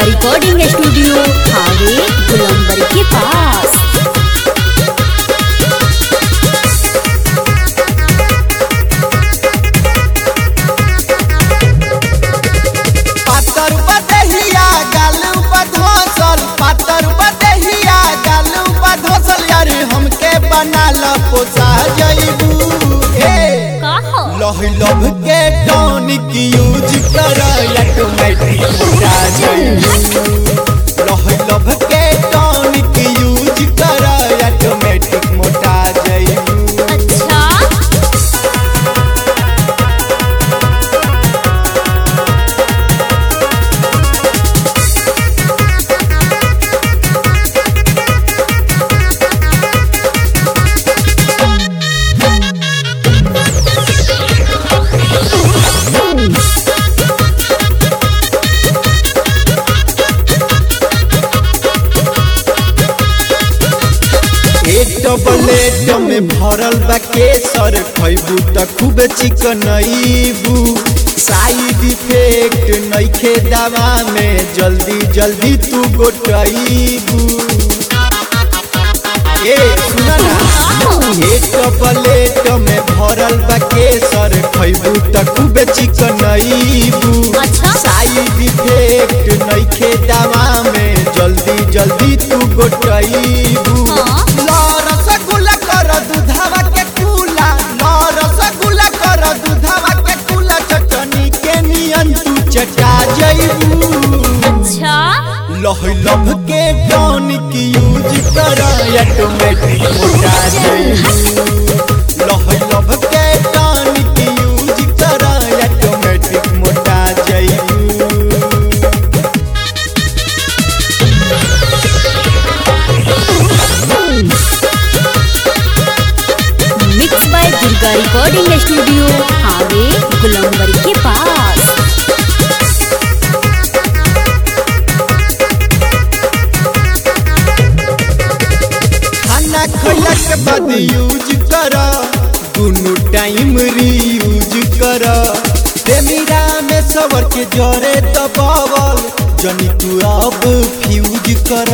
Recording studio हावे गुलंबर के पास पातर बदहिया गालू बधोसल पातर बदहिया गालू बधोसल यार हमके बना ल पोसा जइबू ए का हो लह लभ के टॉनिक यूज कर ऑटोमेटिक मोटा जइबू लह लभ के टॉनिक यूज कर ऑटोमेटिक मोटा जइबू अच्छा एक डबलेट में भरल बा केसर खैबू त खूब चिकनईबू साइड इफेक्ट नइखे दवा में जल्दी जल्दी तू गोटईबू ए सुन ना एक डबलेट में भरल बा केसर खैबू त खूब चिकनईबू अच्छा। साइड इफेक्ट नइखे दवा में जल्दी जल्दी तू गोटईबू हाँ। ला रसगुल्ला कर दूधावा के कूला ला रसगुल्ला कर दूधावा के कूला चटनी के नियन तू चटा जइबू अच्छा लह लभ के टॉनिक यूज कर ऑटोमेटिक मोटा जइबू लह लभ के टॉनिक यूज कर ऑटोमेटिक मोटा जइबू mix by Durga recording studio हावे गुलंबर के पास खाना खैला के बाद यूज कर दुनु टाइम रीयूज कर प्रेमीरा में सवर के जरे दबावल जनी तू अब फ्यूज कर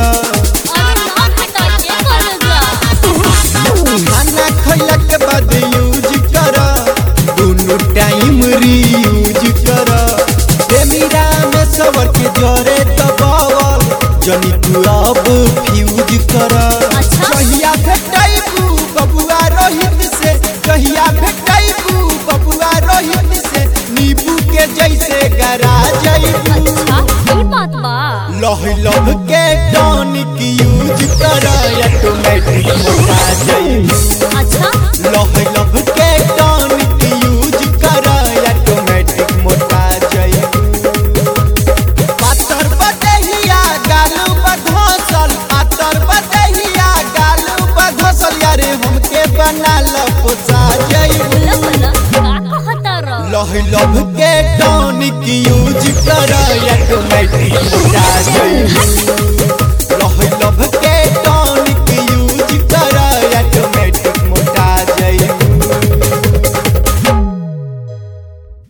खाना खैला के बाद यूज कर दुनु टाइम रीयूज कर प्रेमीरा में सवर के जरे दबावल जनी तू अब फ्यूज कर अच्छा। कहिया भेटैबू बबुआ रोहित से कहिया भेटैबू बबुआ रोहित से नींबू के जैसे गरा जइबू अच्छा ये बात बा लह लभ के टॉनिक यूज कर ऑटोमेटिक मोटा जइबू अच्छा लह लभ के टॉनिक यूज कर ऑटोमेटिक मोटा जइबू पातर बदहिया गालू बधोसल पातर बदहिया गालू बधोसल यारे हमके बना ल पोसा जइबू बोला बोला का कहता रह लह लभ के टॉनिक यूज कर ऑटोमेटिक मोटा